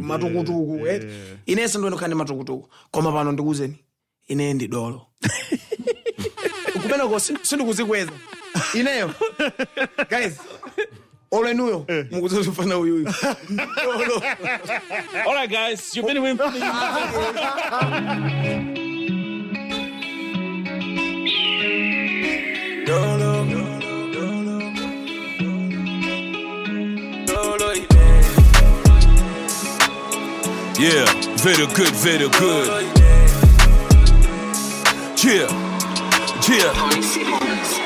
matukutuku eh. inenso ndionekhala ndi matukutuku koma pano ndikuwuzeni ine ndi dolo kumeneko si- sindikuzikweza ineyo guys olenuyo mukuzozifana uyuyu dolo All right, guys, you've been with me. dolo dolo Yeah, very good, very good. Yeah, yeah.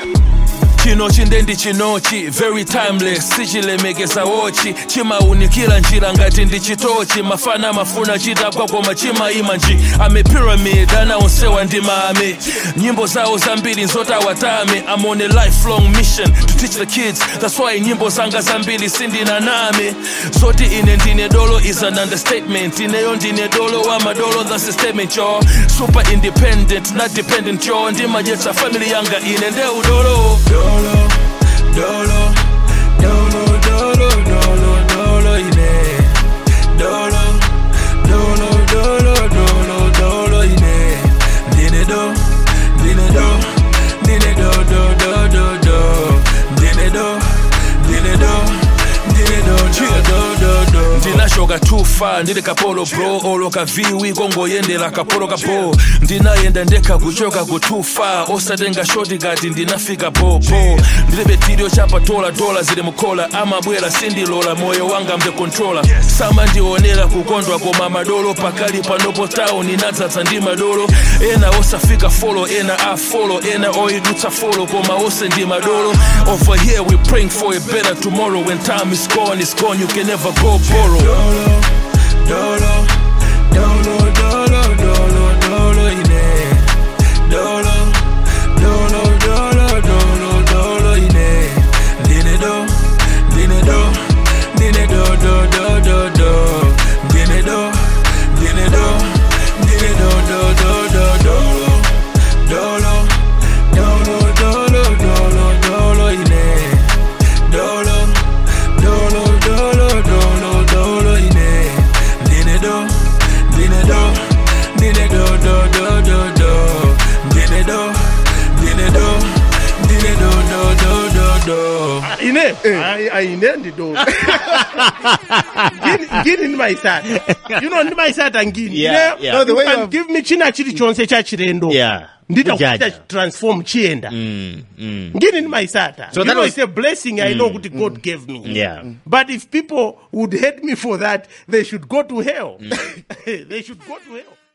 chino chindendi chinochi very timeless sichilemekeza wochi chimaunikira njira ngati ndi chitochi mafana mafuna chitapwa koma chimaima nji ame pyramid anaonsewa ndi mame nyimbo zawo zambiri nzotawatame I'm on a lifelong mission to teach the kids that's why nyimbo zanga zambiri sindinaname zoti ine ndine dolo is an understatement ineyo ndine dolo wa madolo that's a statement yo super independent not dependent yo ndimajetsa family yanga ine nde udolo dolo dolo dolo dolo dolo dolo ine dolo dolo dolo dolo dolo ine ndine do ndine do ndine do do do do do ndine do ndine do ndine do do do do do ndinashoka tufa ndili kapolo bro oloka viwi kongoyendera kapolo kapo ndinayenda ndekha kuchoka kutufa osatenga shoti kati ndinafika popo ndilibe tirio chapatola dola zili mukhola amabwera sindilola moyo wanga mbe controller samandionera kukondwa koma madolo pakali panopo town inadzadza ndi madolo ena osafika folo ena afolo ena oidutsa folo koma ose ndi madolo over here we praying for a better tomorrow when time is gone it's gone you can never go borrow dolo dolo dolo dolo dolo dolo ine dolo dolo dolo dolo dolo ine ndine do ndine do ndine do do do do do ndine do ndine do ndine do do do do dolo dolo dolo dolo dolo dolo ine dolo dolo dolo dolo dolo ine ndine do ndine do ndine do do do do do ndine do ndine do ndine do do do do do ine Ai- aine ndidolo ngini ngini ndimayisata you know ndimayisata ngini Yeah, Ine, yeah. you No, the way can you- give me china chilichonse cha chilendo Yeah. nditakuita Kujaja. transform chiyenda Mm, mm. ngini ndimayisata So you that know, was- it's a blessing i know kuti god gave me Yeah. but if people would hate me for that they should go to hell they should go to hell